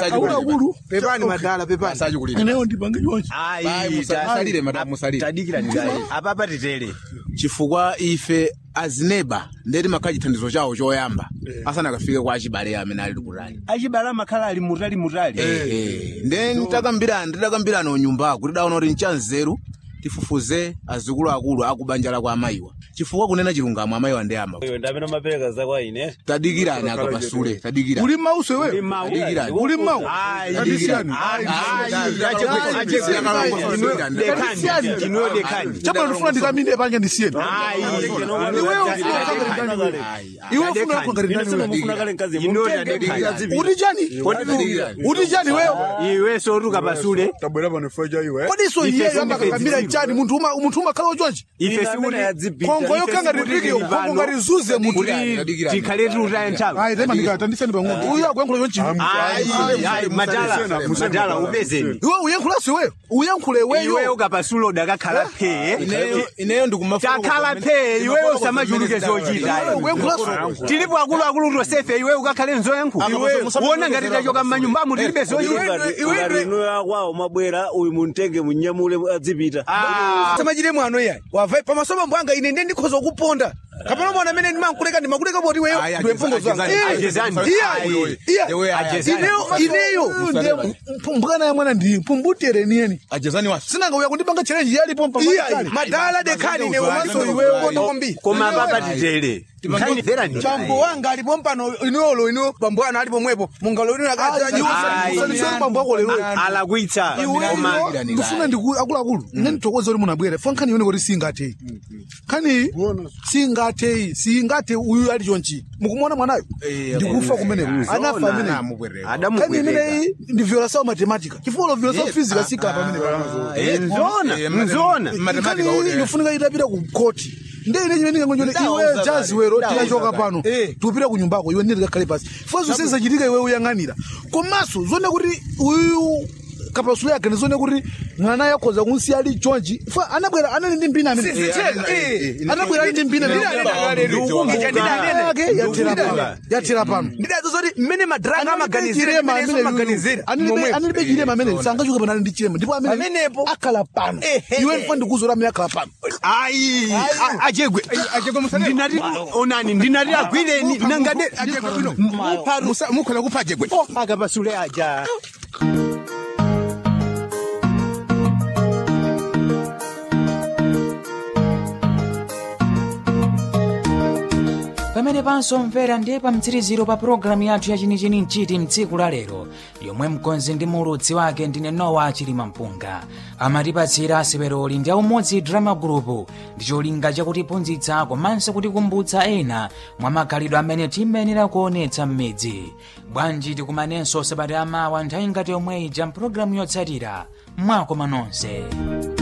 akuluakulu pepani madala pepani sachikulira ineyo ndipange chonchi Bai, musa- musalire madam musalire tadikira ndigayi apapa titere chifukwa ife azineba ndeti makhala chithandizo chawo choyamba asanakafike kwa achibale amene ali kutali achibale amakhala ali mutali mutali nde nditakambirana nditakambirana unyumbako tidaona kuti nchanzeru tifufuze azikulu akulu akubanja la kwa amayiwa chifukwa kunena chilungamo amayiwa ndeyamba iwe ndamene mapereka zakwa ine tadikirani akapasule tadikirani uli mmauso iweyo tadikirani uli mmawu Ayi, tadisiyani inuyo dekani chapano ndifuna ndikamine pange ndisiyeni iweyo iwe ufuna yakho ngati ndani wewe? mufuna kale mkazi Inuyo mutenge tadekani. mkazi uti chani uti chani weyo iwe sotuka pasule tabwera pano feja iwe kodiso Ife iyeyo sindife amakakamira zizibu. chani munthu uma- munthu umakhala chonchi ife amene yadzipita, kongo ife yokanga sikuti ritike tili kongo pano. ngati zuze munthu kuti tikhale tiutaye nthawi ayi tema ndikatandiseni pang'ono uyu akuyankhula chonchi Ayi, ayi, madala madala upezeni iwe uyankhulanso iweyo uyankhule iweyo iweyo kapasule udakakhala phee ineyo ndikumafuna takhala phee iweyo usamachuluke zochita uyankhulanso tilipo akuluakulu tosefe iwe ukakhale nzoyankhu uona ngati tachoka mmanyumbamo tilibe zochita ngati inuyo akwawo mwabwera uyu muntenge munyamule adzipita samachire mwano yayi wava pamasomo mbwanga ine ndiye ndikhoza kuponda kapena mwana amene ndimankuleka ndimakuleka poti weyo Ayi, ndiwe mfungo zanga ajezani, ajezani. Iyayi, iyayi. Ewe, ayi, Ajezani. ineyo ineyo mbwana ya mwana ndi mpumbuterenieni ajezani wasi sinanga uya kundipanga challenge yalipo iyayi madala dekani ine komanso iweyo kono kwambiri koma papa titere nkhanidzera ndi chambo wanga alipo mpano iniyolo ino bambo anu ali pomwepo mungalo ino Ayi. usaliseni bambo ako lero alakwitsa koma iweyo ndifuna ndiku akuluakulu ine ndithokoza kuti munabwera fo nkhani yone kuti singatheyi nkhani singatheyi singathe uyu ali chonchi mukumona mwanayo ndikufa kumeneko anafa ameneko nkhani adamubwereka imeneyi ndi violasawo matematika chifukwa violasawo physica sikapa ameneko nzona nzona nkhani iyi inofunika itapita ku koti nde ine chimene ndingangonjone iwe jazi wero tikachoka pano tikupita ku nyumbako iwe ndine tikakhale pasi fo zonse zachitika iwe uyang'anira komanso zone kuti uyu kapasulu yake ndizone kuti mwana yakhoza kunsiya ali chonchi fo anabwera anali ndi mpina amene anabwera ali ndi mpina yake yathera pano yathera pano ndidazo zoti mmene madraga amaganizira amaganizira anilibe chilema amene sangachoke pano ali ndi chilema ndipo amene Pamenepo. akhala pano Ehe. iwe ndifa ndikuzora amene akhala pano ayi a- achegwe ndinati onani ndinati agwireni nangade mukhoza kupha ajegwe akapasule aja pamene pansomvera ndiye pa mtsiriziro pa pulogalamu yathu yachinichini mchiti mtsiku la lero yomwe mkonzi ndi muludzi wake ndine nowa chilima mpunga amatipatsira seperoli ndi aumodzi drama group ndi cholinga chakutiphunzitsa komanso kutikumbutsa ena mwa makhalidwe amene timayenera kuonetsa m'midzi bwanji tikumanenso sabata amawa nthawi ngati yomwe ija mpulogalamu yotsatira mwakoma nonse